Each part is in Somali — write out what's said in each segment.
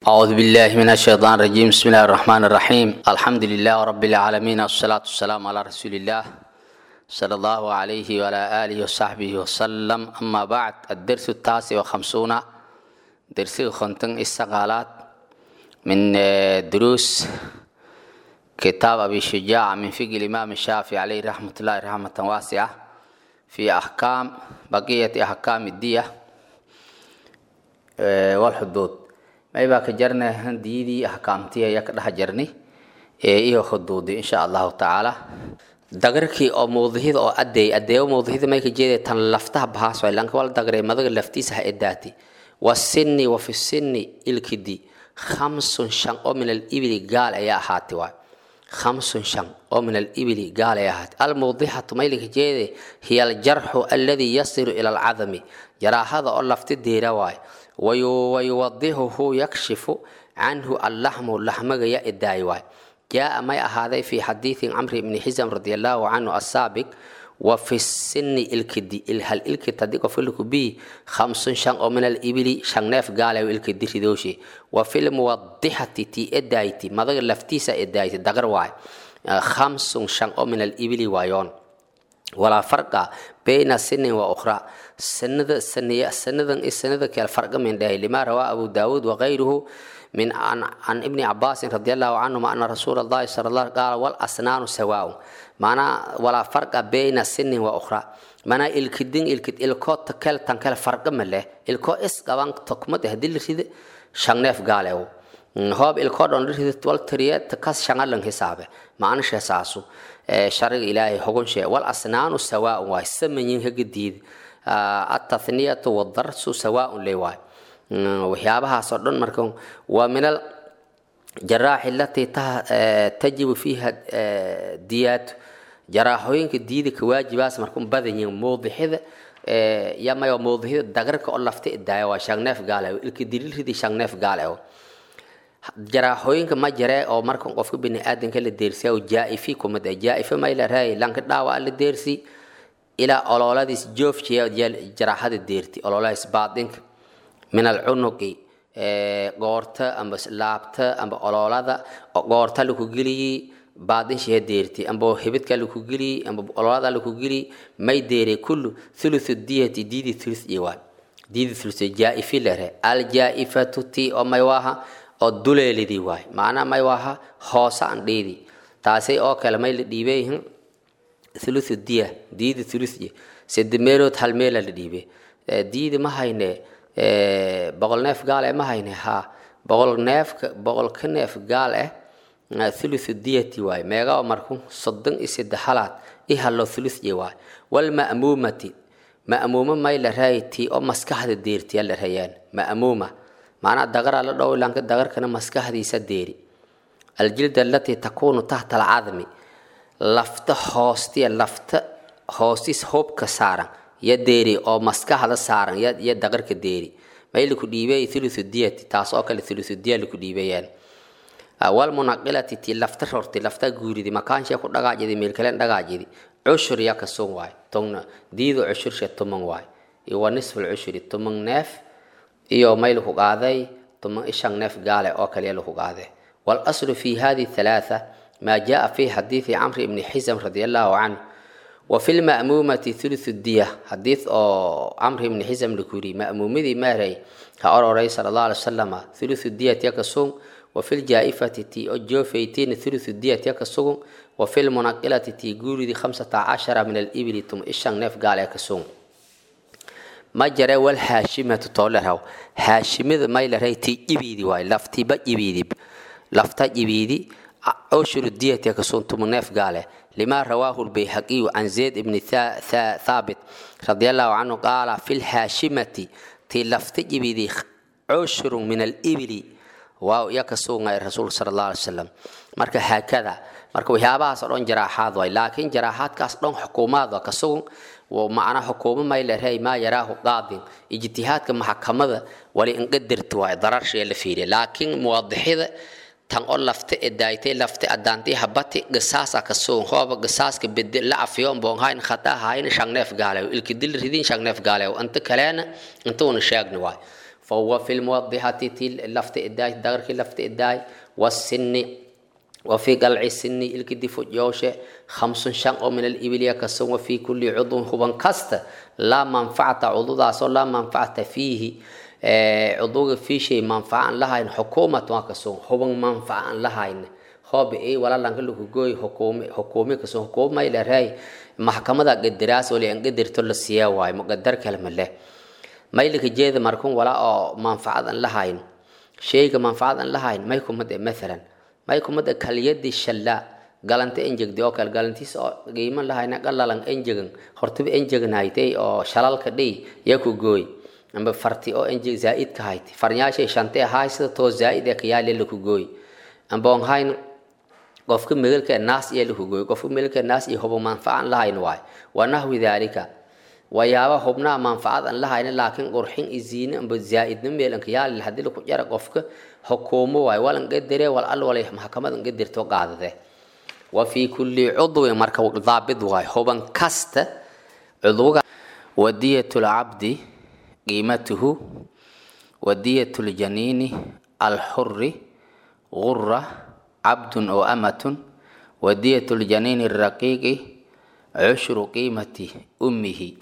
أعوذ بالله من الشيطان الرجيم بسم الله الرحمن الرحيم الحمد لله رب العالمين والصلاة والسلام على رسول الله صلى الله عليه وعلى آله وصحبه وسلم أما بعد الدرس التاسع وخمسون درس خنتن استقالات من دروس كتاب أبي شجاع من فقه الإمام الشافعي عليه رحمة الله رحمة واسعة في أحكام بقية أحكام الدية والحدود maybaa ka jarnay handiyadii axkaamtii ayaa ka dhex jarnay iyo xuduudi insha allahu tacaala dagarkii oo mawdihida oo adeey adeeyo mawdihida may ka jeeday tan laftaha bahaas waay lanka wala dagray madaga laftiisa ha edaati wasinni wa fi sinni ilkidi khamsun shan oo min alibili gaal ayaa ahaati waay khamsun shan oo min alibili gaal ayaa ahaati almawdixatu mayli ka jeeday hiya aljarxu alladii yasiru ila alcadami jaraahada oo lafti deera waay wayuwadihuhu yakshifu canhu allaxmu laxmaga ya edaay waay jaa may ahaaday fi xadiidi camri bni xisam radi allahu canhu asaabiq wa fi sinni ilkidi hal ilkid hadii qofka likubii khamsun shan oo min alibili shan neef gaalayo ilkidi ridooshi wa fi lmuwadixati ti edayti madaga laftiisa edayti dagar waay khamsun shan oo min alibili waayoon walaa farqa bayna sinin wa ukhra sanada saniya sanadan i sanada kale farqa min dhahay lima rawaa abu daawud wagayruhu min can ibni cabaasin radi allahu canhuma ana rasuula allahi sala allah qaala wal asnaanu sawaaun maanaa walaa farqa bayna sinin wa ukhra manaa ilkidin ilkid ilkoo takel tankele farqa ma leh ilkoo is qaban tokmad hadii la ride shan neef gaalew hoob ilkoo dhan la ride wal tiriye takas shangalan hisaabe maanishe saasu shariga ilaahay xugunshe wal asnaanu sawaaun waay samayin hagadiid atathniyatu wadarsu sawaaun le waay waxyaabahaasoo dhan marka waa min al jaraaxi alatii tajibu fiiha diyaatu jaraaxooyinka diida ka waajibaas markun badanyihin mawdixida yamayo mawdixida dagarka oo lafta idaaya waa shangneef gaale ilka dililridi shangneef gaale jaraaxooyinka ma jaree oo markan qofka biniaadanka la deersiya jaa-ifi kumid jaa-ifa may la raayay lanka dhaawac la deersi ilaa ololadiis joofjiya jaraaxada deerti ololadiis baadinka min alcunuqi goorta amba laabta amba ololada goorta laku geliyi baadinshiha deerti amba hibidka laku geliyi amba ololada laku geliyi may deere kullu thuluthu diyati diidi thuluth iwaan diidi thuluth jaa-ifi lare aljaa-ifatu ti oo may waaha oo duleelidii waay macnaa may waaha hoose aan dhiidi taasay oo kale may la dhiibeyihin thuluthu diya diidi thuluthye sede meelood hal meela la dhiibe diidi ma hayne boqol neef gaal eh ma hayne ha boqol neefka boqol ka neef gaal eh thuluthu diyati waay meegaa marku soddon iyo saddex halaad i hallo thuluthye waay walma'muumati ma'muuma may la raayi tii oo maskaxda deertiya la rayaan ma'muuma macnaa dagaraa la dhow lanka dagarkana maskaxdiisa deeri aljilda alatii takuunu tahta alcadmi lafta hoostiya lafta hoostis hubka saaran ya deeri oo maskaxda saaran ya dagarka deeri may laku dhiibay thuluthu diyati taas oo kale thuluthu diya laku dhiibayaan walmunaqilati ti lafta rorti lafta guuridi makaanshe ku dhagaajidi meelkalen dhagaajidi cushur ya kasun waay tongna diido cushurshe tuman waay iyo wa nisful cushuri tuman neef iyo may laku qaaday tuman ishan neef gaale oo kaliya laku qaade walaslu fi hadi thalaatha ما جاء في حديث عمرو بن حزم رضي الله عنه وفي المأمومة ثلث الدية حديث أو عمرو بن حزم لكوري مأمومة ماري كأرى صلى الله عليه وسلم ثلث الدية يكسون وفي الجائفة تي أجو فيتين ثلث الدية يكسون وفي المنقلة تي قولي دي خمسة عشر من الإبل تم إشان نف قال يكسون ما جرى والهاشمة تطولها هاشمة ما يلري تي إبيدي واي لفتي با إبيدي لفتا إبيدي عشر الدية يكسون تمنيف قال لما رواه البيهقي عن زيد بن ثا ثا ثابت رضي الله عنه قال في الهاشمة تلفت جبيدي عشر من الإبل واو يكسون الرسول صلى الله عليه وسلم مركا هكذا marka waxyaabahaas oo dhan jaraaxaad waay laakiin jaraaxaadkaas dhan xukuumaad waa ka sugan macnaa xukuumo may la reey maa yaraahu qaadin ijtihaadka maxkamada wali inqadarti waay dararshee la fiiriya laakiin muwadixida tan oo lafta edaaytay lafta adaantay habati gasaasa ka sugan hooba gasaaska bede la afiyo boonhayn khata hayn shangneef gaalew ilkidil ridin shangneef gaalew anta kaleena inta una sheegni waay fahuwa fi lmuwadixati ti lafta idaay dagarkii lafta idaay wasinni وفي قلع السن الكدي فجوشة خمس شن من الإبل يكسون وفي كل عضو هو كست لا منفعة عضو ذا لا منفعة فيه عضو في شيء منفعة لها إن حكومة وكسون هو منفعة لها إن هو بإيه ولا لنقول جوي حكومة حكومة كسون حكومة إلى رأي محكمة قدراس ولا قدر تل السياوة مقدر كلمة له ما يلك جيد مركون ولا منفعة لها إن شيء منفعة لها إن ما يكون مثلا may kumada kaliyadii shalla galanta enjegdi oo kale galantiis oo qiimo lahayna qalalan enjegan hortaba enjegnaytay oo shalalka dhii yaa ku gooy amba farti oo enjeg zaa'id ka hayti farnyaashay shantee ahaay sida too zaa'id ee kayaale la ku gooy amba on hayn qofka megelka naas iyo la ku gooy qofka megelka naas iyo hubo manfacan lahayn waay wa nahwi daalika wayaaba hubnaa manfacad aan lahayna laakiin qurxin isiine amba zaa'idna meelanka yaale haddii laku jara qofka xukuumo waay walan qadare wal al walay maxkamad an qadirto qaadade wa fi kulli cudwin marka daabid waay huban kasta cudwga wadiyatu lcabdi qiimatuhu wadiyatu ljaniini alxuri gura cabdun oo amatun wadiyatu ljaniini raqiiqi cushru qiimati ummihi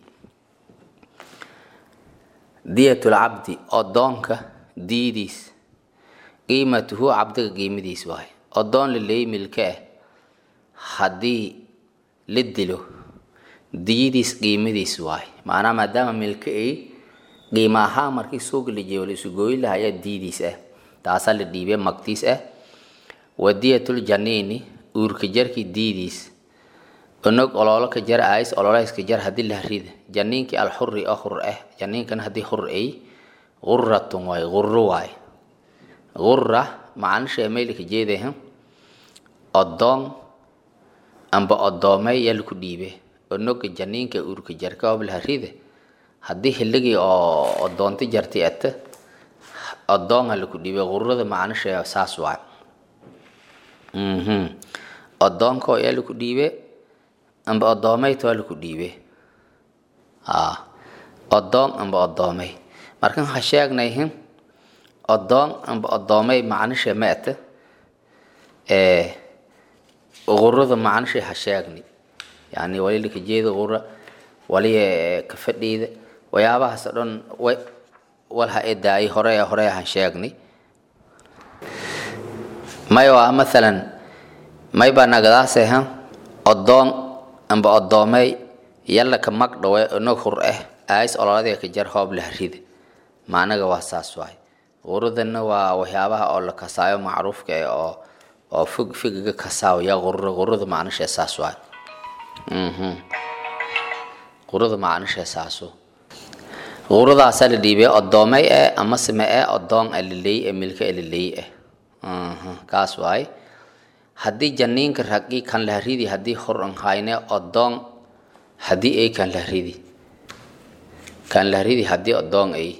diyatu lcabdi odoonka diidiis qiimatuhu cabdiga qiimadiis waay odoon laleey milka ah haddii la dilo diyadiis qiimadiis waay macnaa maadaama milka ay qiima ahaan markii suuga la jeeyo la isu gooyi lahayaa diidiis ah taasaa la dhiibay magtiis ah wadiyatul janiini uurka jarkii diidiis onog oloolo ka jar ays ololeyska jar haddii la rida janiinkii alxuri oo hur ah janiinkan haddii hur ay guratun waay guro waay gura macanisha maylka jeedaha odoon amba odoomey yaa laku dhiibe onoga janiinka uurka jarka oblaha rida haddii hiligii oo odoonta jartay ata odoonha laku dhiibe gurada macanisha saas waay odoonka yaa laku dhiibe amba odoomeyta waa laku dhiibe odoon amba odoomey markan ha sheegnayhin odoon amba odoomey macnisha maata gurada macnisha ha sheegni yani wali laka jeeda gura wali ka fadhiida waxyaabahaas o dhan wal ha edaayay hore hore han sheegni may waa mathalan may baa nagadaase odoon amba odoomey yalla ka mag dhawe onog hur ah aais ololadii ka jar hoob lah rida macnaga waa saas waay guradana waa waxyaabaha oo la kasaayo macruufka eh oo oo fog figiga kasaayo yaa gurura gurada macnisha saas waay gurada macnisha saaso guradaasaa la dhiibay odoomey eh ama sime eh odoon aliley eh milka aliley eh kaas waay haddii janiinka raqi kan la ridi haddii hor an hayne odoon haddii ay kan la ridi kan la ridi haddii odoon ay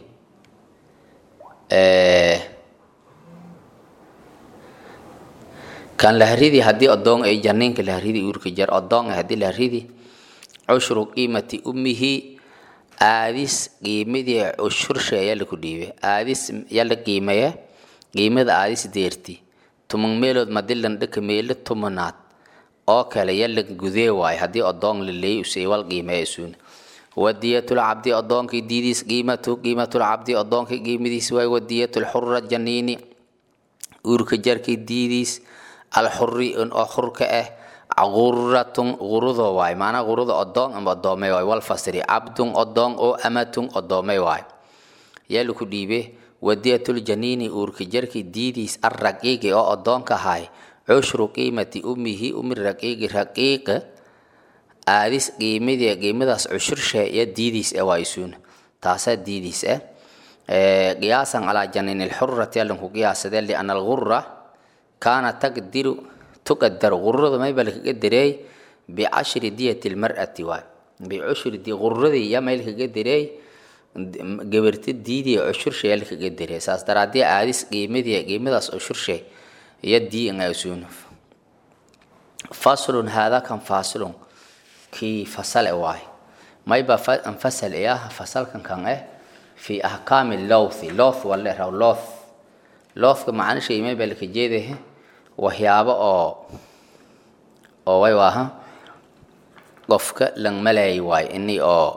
kan la ridi haddii odoon ay janiinka la ridi uurka jar odoon haddii la ridi cushru qiimati ummihi aadis qiimadii cushursha ayaa laku dhiibay aadis yaa la qiimeeya qiimada aadis deerti tuman meelood madilan dhaka meelo tumanaad oo kale yalla gudee waay haddii odoon la leey usay wal qiimeeya isuuna wadiyatul cabdi odoonkii diidiis qiimatu qiimatul cabdi odoonkii qiimadiis waay wadiyatul xurra janiini uurka jarkii diidiis alxuri oo xurka ah guratun gurudoo waay maanaa guruda odoon ama odoomey waay wal fasiri cabdun odoon oo amatun odoomey waay yaa laku dhiibe wadiyatul janiini uurka jarkii diidiis arraqiiqi oo odoonka ahay cushru qiimati ummihi umi raqiiqi raqiiqa aadis qiimadii qiimadaas cushurshe iyo diidiis ah waa isuuna taasaa diidiis ah qiyaasan calaa janiin ilxurati allanku qiyaasadee liana algura kaana taqdiru tuqadar gururada mayba lakaga dareey bicashri diyati lmar'ati waay bicushri di gururadii yaa may lakaga dareey gabarta diidii cushurshe yaa lakaga dareey saas daraadii aadis qiimadii qiimadaas cushurshe iyo dii nga isuuna faslun haadaa kan faslun kii fasale waay mayba anfasal iyaha fasalkan kan eh fi ahkaami lowthi lowth wale raw lowth lowthka macnisha imay baa laka jeedahe waxyaabo oo oo way waaha qofka lang malayi waayo ini oo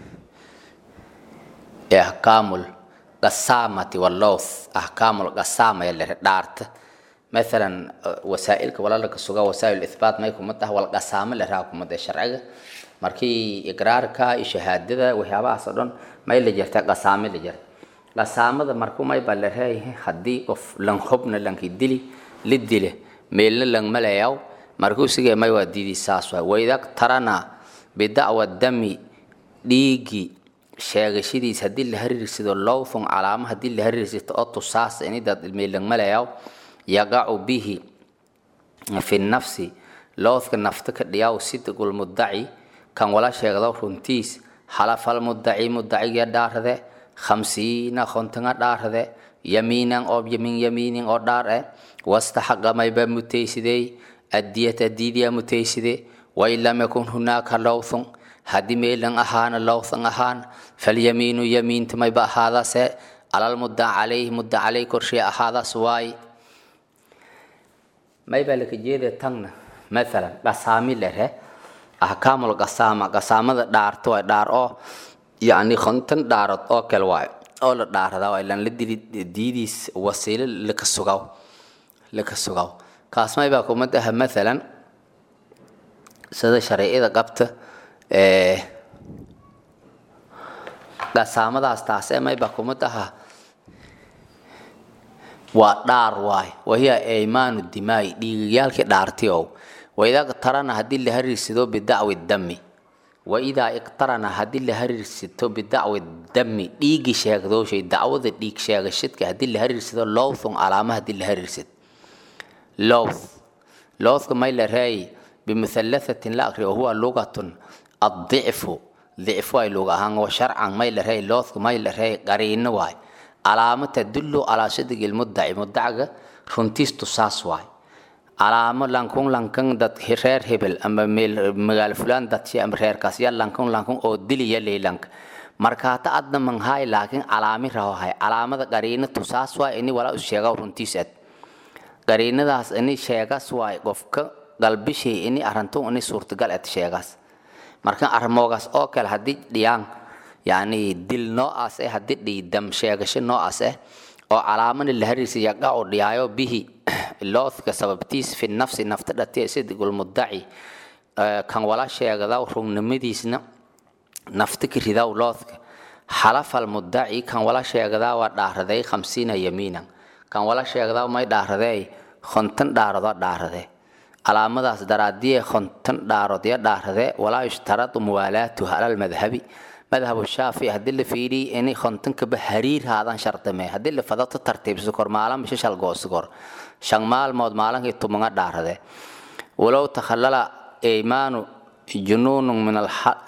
ahkaamul qasaamati walowth ahkaamul qasaama yalere dhaarta مثلا وسائلك ولا لك سوغا وسائل الاثبات ما يكون متى ولا قسامه لها كما ده شرعه markii iqraarka shahaadada waxyaabahaas oo dhan may la jirta qasaame la jirta qasaamada markuu may baa la reeyahay haddii qof lan hubna lanki dili la dile meelna lan malayaw markuu sige may waa diidi saas waay waydag tarana bidacwa dami dhiigi sheegashadiis haddii la hariirsado lowthun calaamo haddii la hariirsito oo tusaas inidaad meelan malayaw yaqacu bihi fi nafsi lowthka nafta ka dhiyaw sidqul mudaci kan wala sheegdo runtiis halafal mudaci mudaciga dhaarade khamsiina kontonga dhaarade yamiinan oo yamin yamiinin oo dhaar eh wastaxaqa mayba mutaysidey adiyata diidiya mutayside wain lam yakun hunaaka lowthun haddii meelan ahaana lowthan ahaan falyamiinu yamiinta mayba ahaadase alal mudda calayhi mudda calay korshee ahaadaas waay may baa laka jeeda tagna maalan qasaami lere ahkaamul qasaama qasaamada dhaarto waay dhaar oo yacni konton dhaarod oo kale waay oo la dhaarada waay lan la dili diidiis wasiilo laka sugaw laka sugaw kaas may baa kumad aha maalan sida shareecada qabta qasaamadaas taasee may baa kumad aha waa dhaar waay wahiya aymaanu dimaai dhiigayaalkii dhaarti ow waidaa iqtarana haddii la hariirsado bidacwi dami waidaa iqtarana haddii la hariirsito bidacwi dami dhiigi sheegdooshay dacwada dhiig sheegashadka haddii la hariirsado lowthun calaama haddii la hariirsado lowth lowthka may la reey bimuhalathatin la akriyo huwa lugatun addicfu dicfu ay luga ahaan wa sharcan may la reey lowthka may la reey qariino waay calaamo tadullu calaa sidqi lmudaci mudacaga runtiistu saas waay calaamo lankun lankan dad reer hebel ama meel magaalo fulaan dadshi ama reerkaas ya lankun lankun oo diliya leylanka markaata adna manhaay laakiin calaami rahohay calaamada qariinatu saas waay ini walaa sheega runtiis ad qariinadaas ini sheegas waay qofka galbishay ini arantun ini suurtagal ad sheegaas marka armoogaas oo kale haddii dhiyaan yani dil noocaas eh haddii dhiidam sheegasho noocaas eh oo calaamana la hariirsa yaqacu dhiyaayo bihi loothka sababtiis fi nafsi nafta dhatiya sidqul mudaci kan wala sheegada rugnimadiisna nafta ka ridaw loothka xalafal mudaci kan wala sheegadaa waa dhaaraday khamsiina yamiinan kan wala sheegdaa may dhaaraday konton dhaaradoo dhaarade calaamadaas daraadiye konton dhaarodya dhaarade walaa yushtaradu muwaalaatuha alal madhabi madhab shaafici haddii la fiiriy ini kontonkaba hariir haadan shardame haddii la fadato tartiibso kor maalin bisha shal goosi kor shan maalmood maalinkii tumanga dhaarade walow takhallala eymaanu junuunun min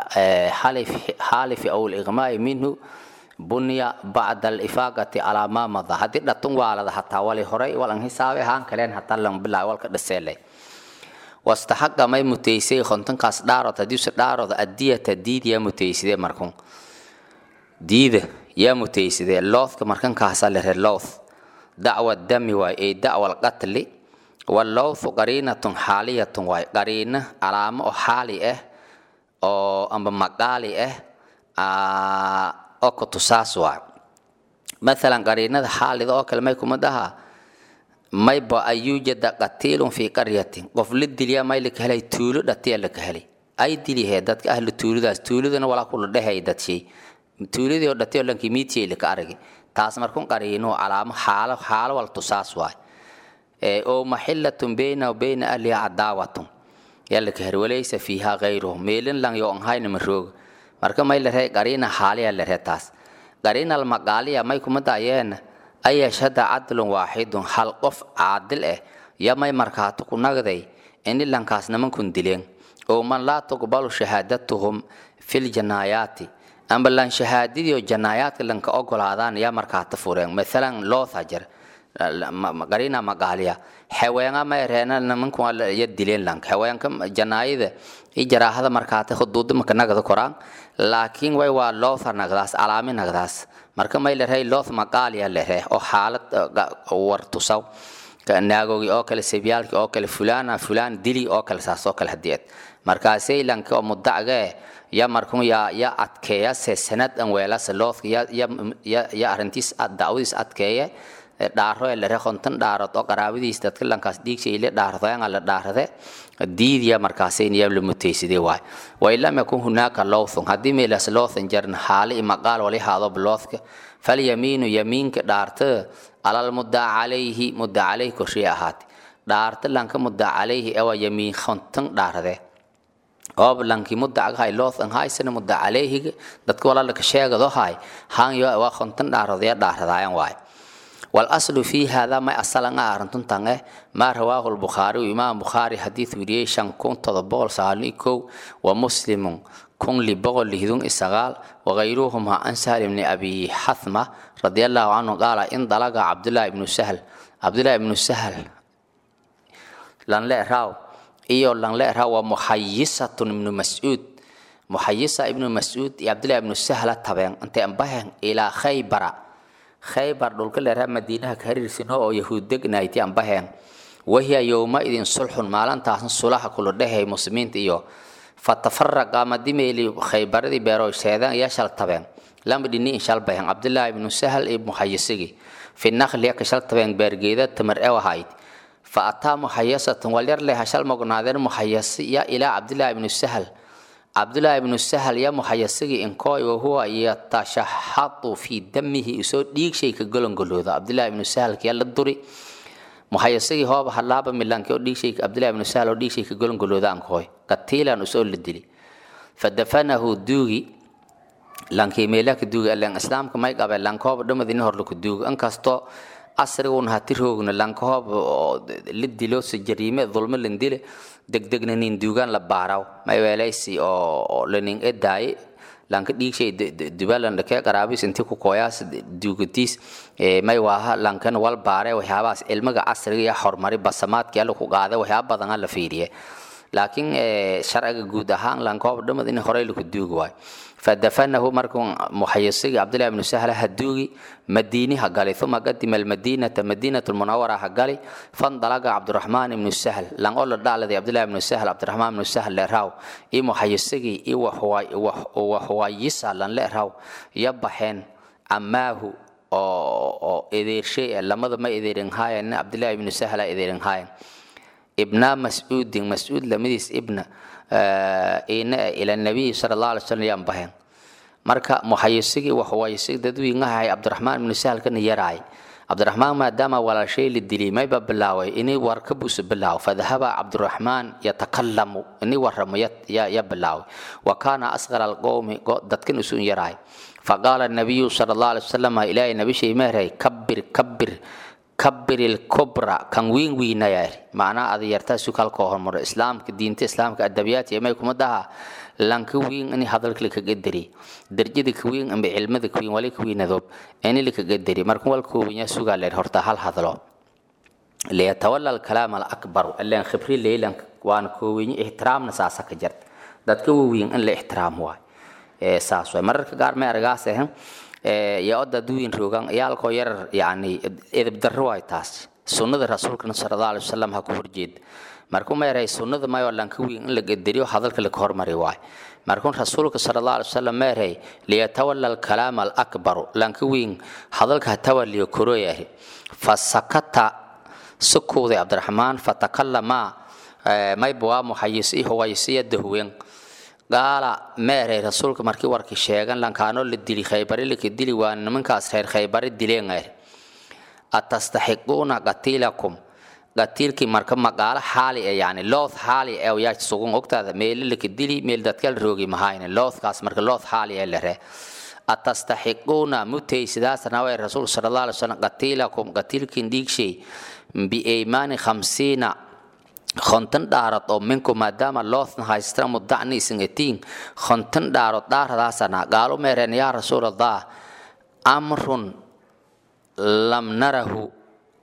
alxaalifi aw liqmaai minhu bunya bacda alifaaqati calaa maa mada haddii dhatun waalada hataa wali horay walan hisaabe haan kaleen hataa lan bilaa walka dhaseelay wastaxaqa may mutaysay kontonkaas dhaarod hadiise dhaarod adiyata diid yaa mutayside markun diida yaa mutayside loothka markankaasa lere lowth dacwa dami waay ay dacwa alqatli walowthu qariinatun xaaliyatun waay qariina calaamo oo xaali ah oo amba maqaali ah oo kutusaas waay maalan qariinada xaalida oo kale may kumid ahaa mayba an yuujada qatiilun fii qaryatin qof la dilya may laka helay tuulo dhatiya laka helay ay dilihee dadka ahlu tuuladaas tuuladana walaa kula dhehay dadshay tuuladii oo dhatiyo lankii miidshey laka aragi taas markun qariino calaamo xaalo xaalo wal tusaas waay oo maxillatun bayna bayna ahliha cadaawatun yaa laka heri walaysa fiiha gayruhum meelin lang yo anhayna marooga marka may la ree qariina xaaliya la ree taas qariina almaqaaliya may kuma daayeena an yashhada cadlun waaxidun hal qof caadil ah yamay markaato ku nagday ini lankaas nimankun dileen oo man laa tuqbalu shahaadatuhum fil janaayaati amba lan shahaadadii oo janaayaadka lanka ogolaadaan yaa markaata fureen maalan lootha jir qarina magaaliya xeweenga ma reena nimanku ya dileen lank xeweenka janaayada i jaraahada markaate huduuda maka nagda koraan laakiin way waa lootha nagdaas alaami nagdaas marka may lerhay looth magaaliya lerhe oo xaalad war tusaw naagogi oo kale sebyaalki oo kale fulana fulan dili oo kale saas oo kale hadiyeed markaasay lanka oo mudacgee ya markun ya ya adkeeya se sanad an weelasa loothka ya ya ya ya arrintiis dacwadiis adkeeye dhaaro ee lare konton dhaarod oo qaraabadiis dadka lankaas dhiigsha ile dhaardoyanga la dhaarade diidiya markaasay niyaa la mutaysidee waay wailam yakun hunaaka lowthun haddii meelas lowthan jarin xaali maqaal wali haado biloothka falyamiinu yamiinka dhaarta alal muddaa calayhi muddaa calayhi korshii ahaate dhaarta lanka muddaa calayhi ewa yamiin konton dhaarade oob lanki mudacgahay loothan haysana muddaa calayhiga dadka walaalaka sheegado hay hanyo waa konton dhaarodaya dhaaradaayan waay والأصل في هذا ما أصلا أرنتون تانه ما رواه البخاري وإمام بخاري حديث وريه شان كون تضبول ساليكو ومسلم كون لبغل لهدون إسغال وغيرهما عن سهل بن أبي حثمة رضي الله عنه قال إن ضلق عبد الله بن سهل عبد الله بن سهل لن لا راو إيو لن لا راو محيصة بن مسعود محيصة ابن مسعود عبد الله بن سهل تبين أنت أنبهن إلى خيبر khaybar dhulka leeraha madiinaha ka hariirsino oo yahuud degnayti aan baheen wahiya yowma idin sulxun maalintaasna sulaha kula dhehay muslimiinta iyo fatafaraqa madimeeli khaybaradii beero sheedan iyo shal tabeen lama dhini in shal baheen cabdillaahi ibnu sahal iyo muxayisigi fi nakhliya ka shal tabeen beergeeda tamar ew ahayd fa ataa muxayasatan walyar leha shal mognaadeen muxayasi ya ilaa cabdillaahi ibnu sahal cabdullaahi ibnu sahal ya muxayasigi inkooy wahuwa yatashaxadu fii damihi isoo dhiigshay ka golongolooda cabdullaahi ibnu sahalkiya la duri muxayasigi hooba halaaba milanki oo dhiigshay cabdullaahi ibnu sahal oo dhiigshay ka golongolooda ankooy qatiilan usoo la dili fadafanahu duugi lankii meelaka duugi alen islaamka may qabe lankooba dhamadini hor laku duugi inkastoo asriguna hati roogna lankahooba la dilo si jariime dulmo lan dile degdegna nin duugaan la baaraw may weelaysi oo lanin edaaye lanka dhiigshay dubalan dhake qaraabis inti ku kooyaas duugatiis may waaha lankan wal baare waxyaabahaas cilmiga casriga iyo horumari basamaadkii alla ku qaada waxyaaba badan la fiiriye laakiin sharciga guud ahaan lankooba dhamad in horey laku duugi waayo fadafanahu markuu muxayisigi cabdillahi ibnu sahla haduugi madiini ha gali uma qadima almadinata madinatu lmunawara ha gali fandalaga cabdiraxmaan ibnu sahl lang oo la dhaaladi cabdillahi ibnu sahl cabdiraxmaan ibnu sahl leeraw i muxayisigi i waxwayisa lan leeraw ya baxeen amaahu oo edeershay lamada ma edeerin haayan cabdillahi ibnu sahla edeerin haayan ibna mascuudin mascuud lamadiis ibna ina ila nabiyi sala allah alay slam yaan baheen marka muxayisigii waxwaayisig dadwiingahay cabdiraxmaan ibnu sahalkana yaraay cabdiraxmaan maadaama walaashay la dilay mayba bilaaway inay war ka buusa bilaaw fadahaba cabdiraxmaan yatakalamu inay waramo ya bilaaway wa kaana asqar alqowmi dadkan isun yaraay faqaala nabiyu sala allah alay wasalam ilaahay nabishay meeray kabir kabir kabir ilkubra kan wiin wiinayaari macnaa ada yartaa sukalkoo hormaro islaamka diinta islaamka adabiyaat yamay kuma daha lanka wiin ini hadalka lakaga deri darjada ka wiin amba cilmada ka wiin wali ka wiinadoob ini lakaga deri marka wal koobinya sugaa leer horta hal hadlo liyatawala alkalaam alakbar aleen khibri leylan waana koobinya ixtiraamna saasa ka jarta dadka wawiin in la ixtiraam waay saas waay mararka qaar may argaas ahan yaa oda duwin roogan yaalkoo yarar yani edeb darro waay taas sunnada rasuulkana sala allah alay wasalam ha ku horjeeda markuu meeray sunnada mayoo lanka wiin in la gederiyo hadalka laka hormari waay markuu rasuulka sala allah alay wasalam meeray liyatawala alkalaam alakbaru lanka wiin hadalka ha tawaliyo koroyahi fasakata sukuuday cabdiraxmaan fatakallama mayba waa muxayisi huwaysiya dahuwen gaala meeray rasuulka markii warkii sheegan lankaanoo la dili khaybare laka dili waa nimankaas reer khaybare dileen er atastaxiquuna qatiilakum qatiilkii marka magaalo xaali e yani looth xaali e yaa sugun ogtaada meelo laka dili meel dadkal roogi mahayne loothkaas marka looth xaali e lere atastaxiquuna mutay sidaasna way rasuul sala allah alay wasalam qatiilakum qatiilkiin dhiigshay bieymaani khamsiina konton dhaarad oo minku maadaama loosna haystra mudacni isin etiin konton dhaarod dhaaradaasana gaalo meereen yaa rasuul allah amrun lam narahu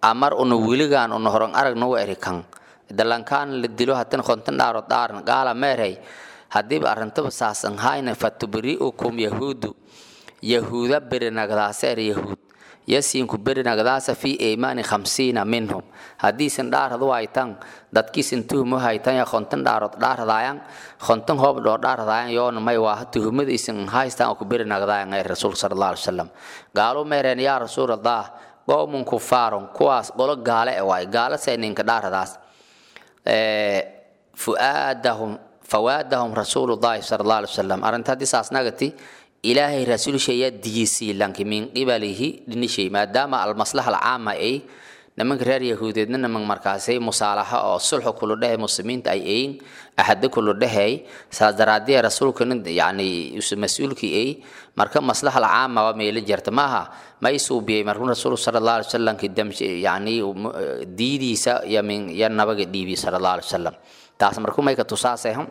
amar una wiligaan una horan aragna wa eri kan dalankaan la dilo haddana konton dhaaro dhaaran gaala meerhay haddiiba arrintaba saasan hayna fatubari'ukum yahuudu yahuuda berinagdaasa er yahuud yasiinku berinagdaasa fi iimaani khamsiina minhum haddiisan dhaaradu haytan dadkiisan tuhumo haytan ya konton dhaarod dhaaradayan konton hoob dhoo dhaaradayan yoona may waa tuhumadiisan haystan oo ku berinagdayan ee rasuulka sala allah alai wasalam gaalu meereen yaa rasuulallah qowmun kufaaron kuwaas qolo gaale e waay gaala see ninka dhaaradaas fuaadahum fawaadahum rasuulullahi sala allah alai wasalam arrinta haddii saas nagati ilaahay rasuulshaya diisii lanki min qibalihi dhinishay maadaama almaslaha alcaama ay nimanka reer yahuudeedna niman markaasay musaalaxa oo sulxu kulu dhehe muslimiinta ay ayin axado kulu dhehey saas daraadee rasuulkana yani mas-uulkii ay marka maslaha alcaama waa meelo jirta maaha ma i suubiyey markuu rasuulku sala allah alay wasalam yani diidiisa iyo min iyo nabaga dhiibi sala allah alay wasalam taas markuu may ka tusaasehan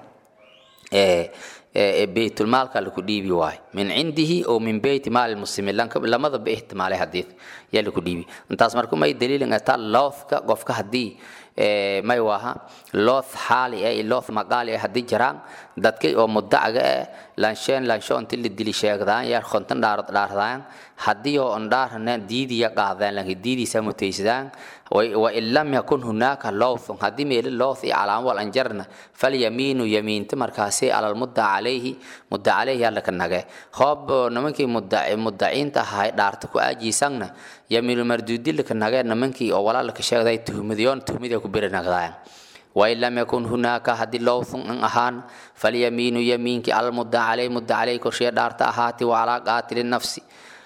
beytulmaalka laku dhiibi waayo min cindihi oo min beyti maali muslimiin lamadaba ihtimaalay hadii yaa laku dhiibi intaas marku may daliilin ataa loothka qofka haddii may waha looth xaali eh looth maqaali eh haddii jiraan dadkay oo mudacaga eh lansheen lansho inti la dili sheegdaan yaa konton dhaarod dhaardaan haddii oo on dhaarana diidiya qaadaan lanki diidiisa mutaysadaan wain lam yakun hunaaka lowthun haddii meeli lowth iyo calaamo wal anjarna falyamiinu yamiinta markaasi alal mudda calayhi mudda calayhi alla ka nage hoob nimankii mudaciinta ahay dhaarta ku aajiisangna yamiinu marduudila ka nage nimankii oo walaalka sheegday tuhmadiyoon tuhmadii ku beri nagdaayan wain lam yakun hunaaka haddii lowthun an ahaan falyamiinu yamiinki alal mudda calayhi mudda calayhi korshiya dhaarta ahaati wacalaa qaatili nafsi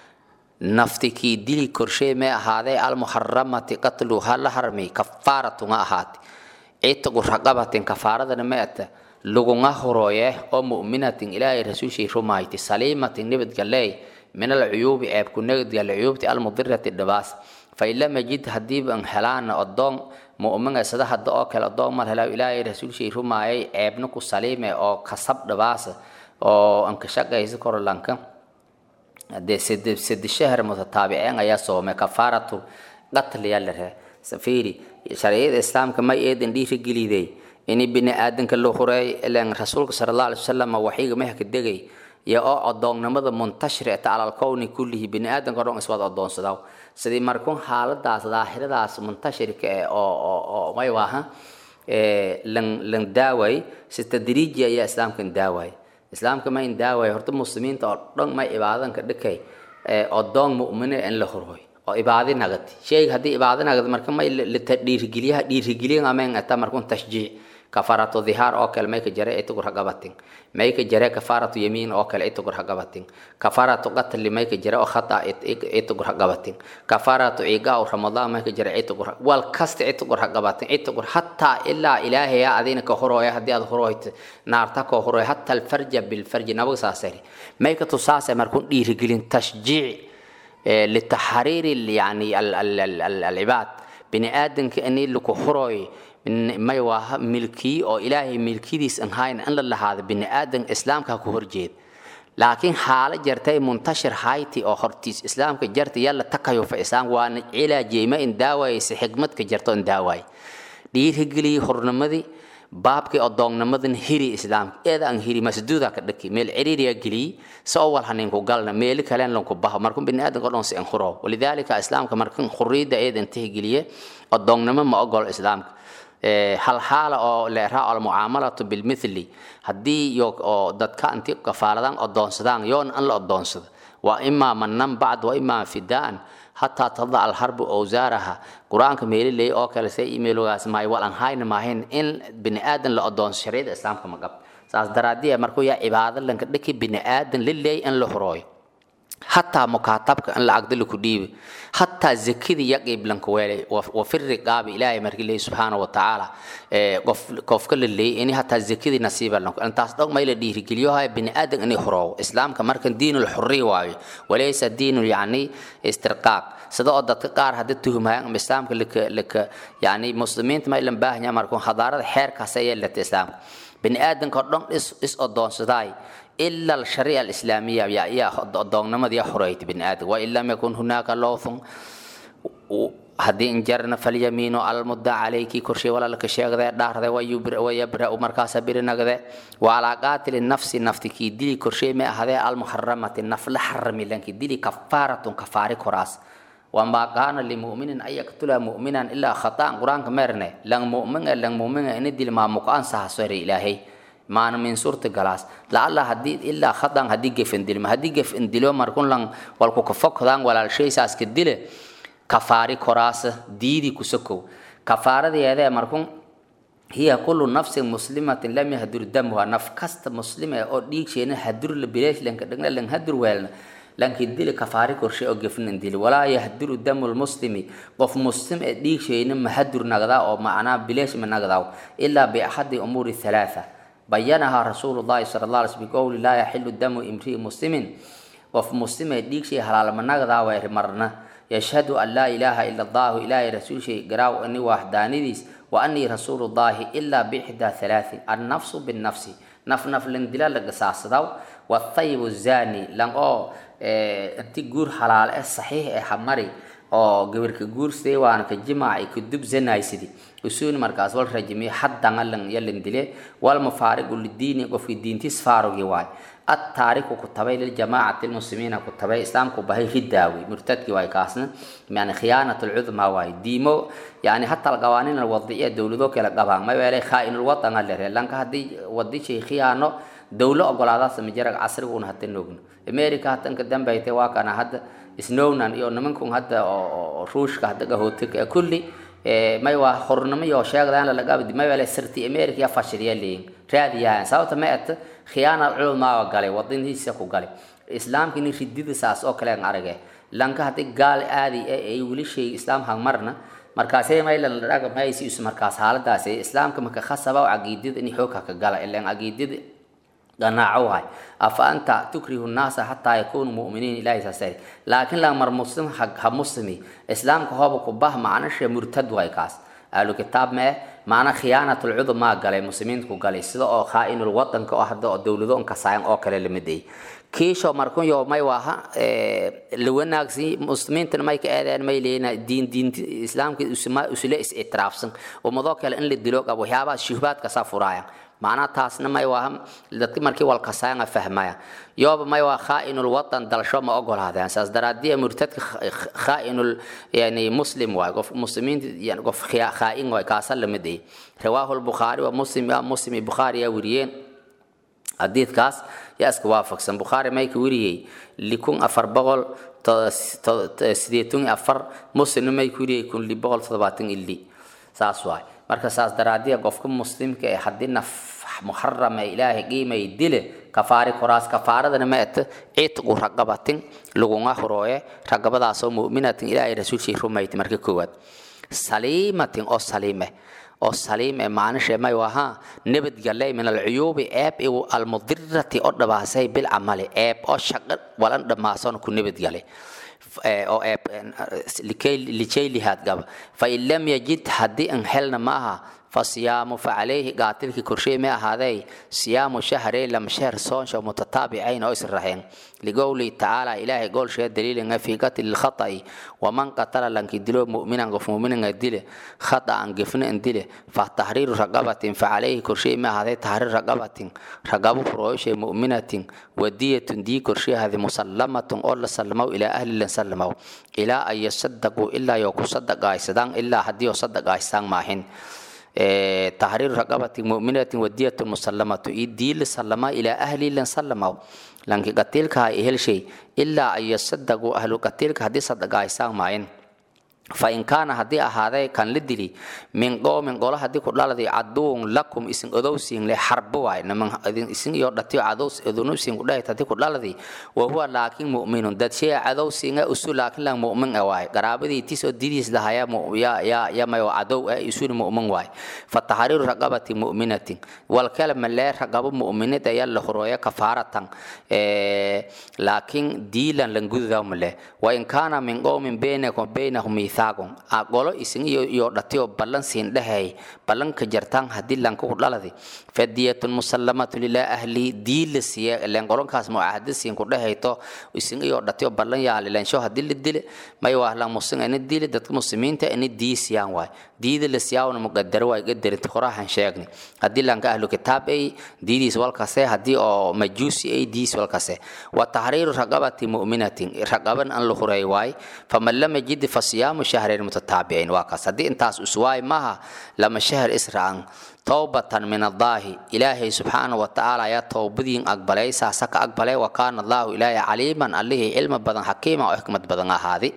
nafti kii dili korshee mee ahaadee almuxaramati qatlu ha la harmay kafaaratun ha ahaati citagu raqabatin kafaaradana ma ata lugunga horooye oo mu'minatin ilaahay rasuulshii rumayti saliimatin nabadgaleey min alcuyuubi ceebku nabadgale cuyuubti almudirati dhibaas fain lam yajid haddiiba an helaana odoon mu'mina sida hadda oo kale odoon mar helaa ilaahay rasuulshii rumaayay ceebna ku saliime oo kasab dhibaasa oo anka shaqaysa korolanka dee sedi shahar mutataabiceen ayaa soomay kafaaratu qatliya la ree safiri sharciyada islaamka may eedan dhiirigeliday ini bini aadanka la hureey ilan rasuulka sala allah alay wasalam waxiga mehka degay iyo oo odoonnimada muntashir eta alal kowni kullihi bini aadanka o dhan iswada odoonsadaa sidii markuun xaaladaas daahiradaas muntashirka eh oo oo oo may waaha lan lan daaway si tadriiji ayaa islaamkan daaway islaamka ma in daawaya horta muslimiinta oo dhan may ibaadanka dhikay odoon mu'mine in la horhoy oo ibaadi nagati sheyga haddii ibaadi nagad marka may dhiirigeliyaha dhiirigeliyan ameen ata markun tashjiic kafaaratu dhihaar oo kale may ka jare itugur hagabatin may ka jare kafaaratu yamiin oo kale itugur hagabatin kafaaratu qatli may ka jare oo khata itugur hagabatin kafaaratu ciigaa oo ramadaan may ka jare itugur wal kasta itugur hagabatin itugur hataa ilaa ilaahaya adina ka horooya haddii aad horooyt naarta ka horooya hataa alfarja bilfarji nabaga saasari may ka tusaasay markun dhiirigelin tashjiic لتحرير يعني العباد بني آدم كأني لكو هروي ما يواه ملكي أو إلهي ملكي ديس إنهاين أن الله هذا بني آدم إسلام كهو هرجيد لكن حالة جرتي منتشر هايتي أو هرتيس إسلام كجرتي يلا تكيو في إسلام وان علاجي ما إن داواي سي حكمت كجرتو إن داواي دير هجلي هرنمدي baabkii odoonnamadan hiri islaamka eeda aan hiri masduuda ka dhaki meel ciriiriya geliy soo wal haninku galna meeli kalen lanku baho markun biniaadanka o dhan si an huro walidaalika islaamka markan xuriyadda eedan tihgeliye odoonnimo ma ogol islaamka hal xaala oo leeraa almucaamalatu bilmithli haddii yo oo dadka inti kafaaladan odoonsadaan yoon an la odoonsado waa imaa manan bacd wa imaa fidaan hataa tadac alharbu awsaaraha qur-aanka meeliley oo kale se imeelogaas maay walan hayna maahayn in bini aadan la odoonso shariicada islaamka ma qab saas daraadiya markuu yaa cibaado lanka dhiki bini aadan lileey in la horooyo hataa mukaatabka in lacagda laku dhiibi hataa zakidii yaqiib lanka weelay wafiri qaabi ilaahay markii leeyahy subxaana wa tacaala qof qofka la leeyay ini hataa zakidii nasiiba lanku intaas dhog may la dhiirigeliyohaya bini aadan inay horoowo islaamka markan diinul xurriya waayo walaysa diinul yacni istirqaaq sida oo dadka qaar hadda tuhumaya ama islaamka laka laka yani muslimiinta ma ilan baahanya markuu hadaarada xeerkaas ayaa lata islaamka bini aadanka oo dhan is is odoonsadaay إلا الشريعة الإسلامية يا يا ضمن ما دي حرية بن آدم وإن لم يكن هناك لوث haddii injarna falyamiinu almudda calayki korshey walaalka sheegde dhaarde wayabra markaasa birinagde waalaa qaatili nafsi nafti kii dili korshey ma ahadee almuxaramati naf la xarami lanki dili kafaaratun kafaari koraas wamaa kaana limuminin an yaktula muminan ilaa khataan qur-aanka meerne lang mumin e lang mumin e ini dil maamuko ansahasore ilaahay maana min surta galaas lacalla hadii ilaa khataan hadii gefen dilma hadii gefen dilo markun lang walku kafokdaan walaalshaysaas ka dile kafaari koraasa diidi kusokow kafaaradeedee markun hiya kullu nafsin muslimatin lam yahdur damuha naf kasta muslim ee oo dhiigsheena hadur la bileesh lanka dhagna lan hadur weelna lanki dili kafaari korshe oo gefnin dili walaa yahduru damu lmuslimi qof muslim ee dhiigsheena mahadur nagdaa oo macnaa bileesh ma nagdaa ilaa biaxadi umuuri halaatha bayanaha rasuulu llahi sala allah alay sl biqowli laa yaxilu damu imrii muslimin qof muslim ee dhiigshay halaalma nagdaa way marna yashhadu an laa ilaaha ila allahu ilaahay rasuulshay garaaw ani waxdaanidiis wa anii rasuulu llahi ilaa biixdaa halaatin annafsu binnafsi naf naf lan dila la gasaasadaw wathayibu zani lan oo inti guur halaal eh saxiix ee hamari oo gabirka guur sidee waana ka jimaaci ka dubzanaysidi usuuni markaas wal rajimiye haddanga lan yalan dile wal mufaariqu lidiini qofki diintiis faarugi waay التاريخ كتبي للجماعة المسلمين كتبي إسلام كبهي خداوي مرتد واي كاسنا يعني خيانة العظمى واي ديمو يعني حتى القوانين الوضعية دولة ذوك القبان ما يبالي خائن الوطن اللي لانك هدي ودي شيء خيانة دولة أقول هذا سمجرك عصر ون هتى نوغن أمريكا هتى قدام بيتي واكنا هذا سنونا يو نمنكم هذا روش هذا قهوتك كلي may waa hornimo iyo sheegdaan la lagabdi may wala sirti america ya fashiliya leeyin raadiyahan sababta ma at khiyaana culmaa galay wadintiisa ku galay islaamka ni ridida saas oo kale aan aragay lanka hadii gaal aadi ay wili shay islaam hang marna markaasay may la dhaga may si isu markaas xaaladaas islaamka marka khasaba aqeedida in xoog ka gala ilaan aqeedida ganaacowahay afa anta tukrihu nnaasa xataa yakunuu mu'miniin ilahi saasay laakiin la mar muslim ha muslimi islaamka hooba ku bah macnashe murtad way kaas ahlu kitaab mee macna khiyaanatul cudmaa galay muslimiinta ku galay sida oo khaa'inul wadanka oo hadda oo dowlado on kasaayan oo kale lamiday kiisho markun yo may waaha la wanaagsi muslimiintana may ka eedeen may leeyina diin diinti islaamka usule is itiraafsan ummadoo kale in la dilo qabo waxyaabaha shuhbaadka saa furaaya macnaha taasna may waa dadki markii walkasaanga fahmaya yooba may waa khaa'inul watan dalsho ma ogolaadeen saas daraadii murtadka khaa'inul yani muslim waay qof muslimiinta yani qof khaa'in waay kaasa lamid ay rawaahu lbukhaari wa muslim ya muslim iyo bukhaari yaa weriyeen xadiidkaas yaa iska waafaqsan bukhaari may ka weriyey likun afar boqol sideetan iyo afar muslimna may ka weriyey kun li boqol toddobaatan ili saas waay marka saas daraadiya qofka muslimka ee haddii naf muxarama ilaahay qiimay dile kafaari koraas kafaaradana ma eta ciitqu raqabatin lagunga horooye raqabadaasoo mu'minatin ilaahay rasuulshii rumayti marka koowaad saliimatin oo saliime oo saliim ee maanishe may wahaa nabadgale min alcuyuubi eeb igu almudirati oo dhabaasay bilcamali eeb oo shaqo walan dhamaasan ku nabadgale oo eeb lijaylihaad gaba fain lam yajid haddii an helna maaha fasiyaamu facalayhi qaatilkii korshey ma ahaadey siyaamu shahrey lam shehr soonsha mutataabicayn oo israxeen ligowlihi tacaala ilaahay goolshee daliilinga fii qatli lkhata'i waman qatala lanki dilo mu'minan qof mu'minanga dile khata'an gefna an dile fa tahriiru raqabatin facalayhi korshey ma ahaadey tahriir raqabatin raqabo furooyoshe mu'minatin wadiyatun dii korshey ahadi musallamatun oo la sallamaw ilaa ahli lan sallamaw ilaa an yasadaquu ilaa yoo ku sadaqaaysadaan ilaa haddii oo sadaqaaystaan maahin تحرير رقبة مؤمنة ودية مسلمة دي سلما إلى أهل لن سلموا لأنك قتلك هاي إهل شيء إلا أن يصدقوا أهل قتلك هدي صدقاء إسان معين فإن كان هدي هذا كان لدلي من قوم قول هدي كل الذي عدو لكم اسم أدوسين لحرب واي نمن اسم يردتي عدوس أذنو سين كل هدي كل الذي وهو لكن مؤمن دد شيء عدوسين أسول لكن لن مؤمن واي قرابة دي تيسو ديديس لها يا يا يا يا ما عدو يسول مؤمن واي فتحرير رقبة مؤمنة والكلمة لا رقبة مؤمنة يلا خرويا كفارة إيه لكن ديلا لنجذ ذوم له وإن كان من قوم بينكم بينهم ميثاق mithaagun golo isin iyo iyo dhatiyo ballan siin dhahay ballanka jartaan haddii lanka ku dhaladi fadiyatun musallamatu lilaa ahli diila siya len golonkaas mucaahada siin ku dhahayto isin iyo dhatiyo ballan yaali lensho haddii la dile may waa lan musin ina dile dadka muslimiinta ina diisiyaan waay diida la siyaawna muqadaro waay gadarinta horahan sheegni haddii lanka ahlu kitaab ay diidiis walkase haddii oo majuusi ay diis walkase wa tahriiru raqabati mu'minatin raqaban an la huray waay faman lam yajid fa siyaamu shahrayn mutataabicayn waa kaas haddii intaas uswaay maha lama shahr isra'an towbatan min allaahi ilaahay subxaana wa tacaala ayaa towbadiin aqbalay saasa ka aqbalay wa kaana allaahu ilaahay caliiman allihii cilmi badan xakiima oo xikmad badan ahaadi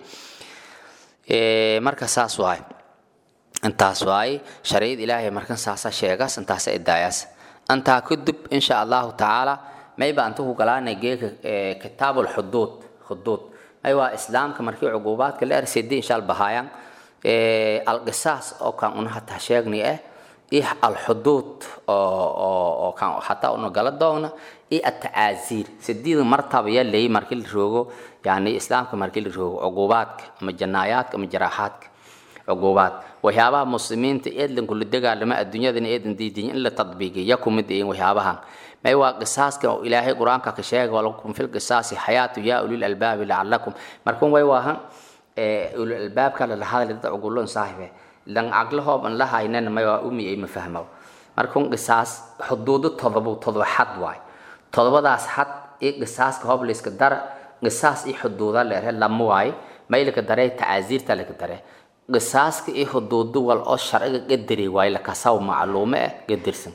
marka saas waay intaas waay sharciyad ilaahay markan saasa sheegas intaasa idaayaas intaa kadib insha allahu tacaala mayba anta ku galaanay geeka kitaab alxuduud xuduud may waa islaamka markii cuquubaadka la erseedi inshaal bahaayaan alqisaas oo kan una hataa sheegni ah iyo alxuduud oo kan hataa una gala doogna iyo atacaaziir sideeda martaba yaa leeyay markii la roogo yani islaamka markii la roogo cuquubaadka ama janaayaadka ama jaraaxaadka cuquubaad waxyaabaha muslimiinta eedlan kula dagaalama adduunyadana eedan diidiyin in la tadbiigiyo ya kumid ihin waxyaabahan may waa qisaaska oo ilaahay qur-aanka ka sheega walakum fil qisaasi xayaatu yaa ulil albaabi lacalakum markan way waahan ulil albaabka la hadlay dad cugulon saahibe lan aqlahoob an la haynana may waa umi ay mafahmo markan qisaas xuduudo todobo todoba xad waay todobadaas xad iyo qisaaska hoob layska dara qisaas iyo xuduuda leerhe lama waay may laka daree tacaasiirta laka daree qisaaska iyo xuduudo wal oo sharciga qadari waay lakasaw macluume ah qadirsan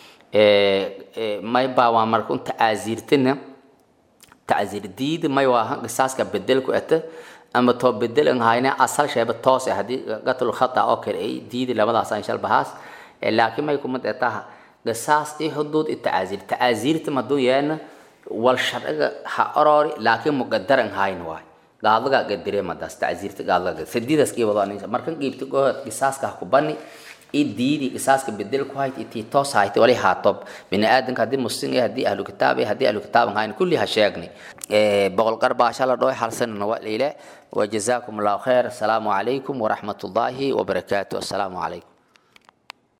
may baa waa marka un tacaasiirtina tacaasiir diida may waa qisaaska bedelku ata ama too bedel an hayne asal sheeba toos ah haddii qatlu khata oo kale ay diidi labadaas aan shal bahaas laakiin may kumad etaha qisaas iyo xuduud iyo tacaasiir tacaasiirta maduu yeena wal sharciga ha orori laakiin muqadar an hayn waay gaadaga gadire madaas tacaasiirta gaadaga sadiidaas kii wadaan markan qiibta gohod qisaaska ha ku bani i diidi qisaaska bedel ku hayt itii toos hayt wali haatob bini aadanka haddii muslim eh haddii ahlu kitaab eh haddii ahlu kitaab hayn kulli ha sheegni boqol qarbaasha la dhoy hal sanana waa leyle وجزاكم الله خير السلام عليكم ورحمة الله وبركاته السلام عليكم